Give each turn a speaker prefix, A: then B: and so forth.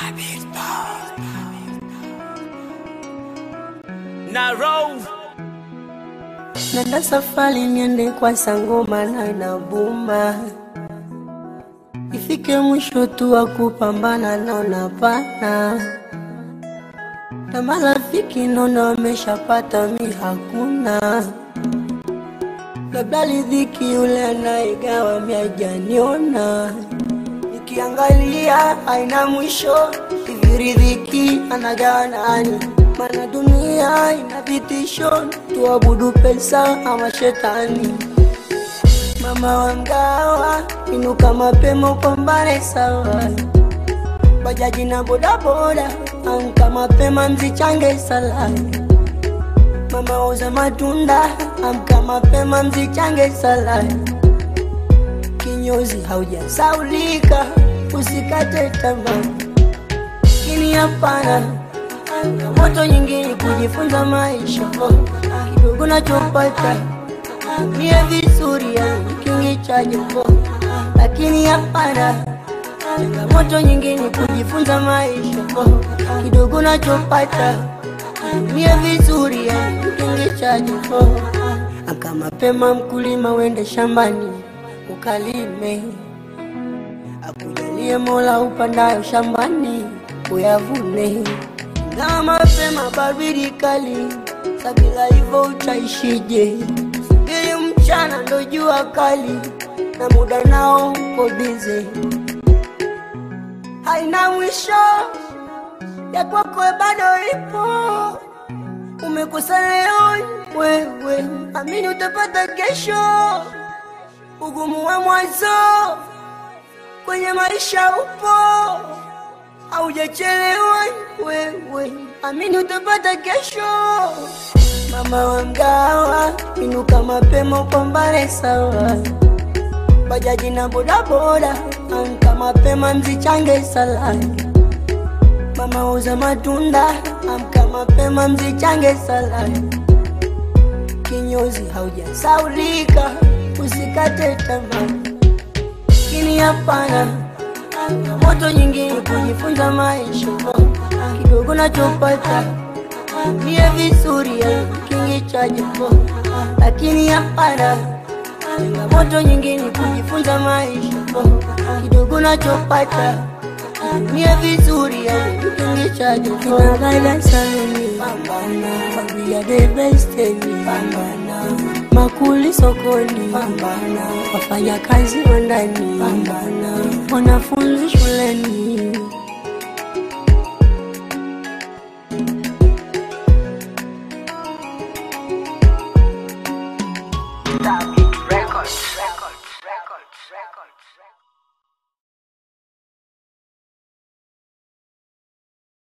A: Narrow.
B: Nenda safari niende kwa sangoma na inabuma, ifike mwisho tu wa kupambana naona pana na marafiki naona wameshapata, mi hakuna, labda ridhiki yule anayegawa mi hajaniona, nikiangalia haina mwisho, hivi ridhiki anagawa nani? Mana dunia ina vitisho, tuabudu pesa ama shetani. Mama wa mgawa, inuka mapema upambane sawa. Bajaji na bodaboda, amka mapema mzichange sala. Mama wauza matunda, amka mapema mzichange sala. Kinyozi haujasaulika, usikate tamaa. Lakini hapana moto nyingine kujifunza maisha kidogo nachopata mie vizuri ya kingi cha jimbo, lakini hapana changamoto nyingine kujifunza maisha kidogo nachopata mie vizuri ya kingi cha jimbo. Amka mapema mkulima, wende shambani ukalime, akujalie Mola upandayo shambani uyavune na mapema baridi kali, sabila hivyo utaishije? Subiri mchana ndo jua kali, na muda nao uko bize, haina mwisho ya kwako bado ipo. Umekosa leo wewe, amini utapata kesho. Ugumu wa mwanzo kwenye maisha upo haujachelewa wewe, amini utapata kesho. Mama wa mgawa, inuka mapema upambane sawa. Bajaji na bodaboda, amka mapema mzichange sala. Mama wauza matunda, amka mapema mzichange sala. Kinyozi haujasaulika, usikate tamaa, lakini hapana moto nyingine kujifunza maisha kidogo nachopata mie vizuri ya kingi cha jimbo, lakini hapana changamoto nyingine kujifunza maisha kidogo nachopata mie vizuri ya kingi cha jimbo. Kinagaida saluni pambana, we are the best pambana, makuli sokoni pambana, wafanya kazi wa ndani pambana, wanafunzi shuleni
A: Records. Records. Records. Records.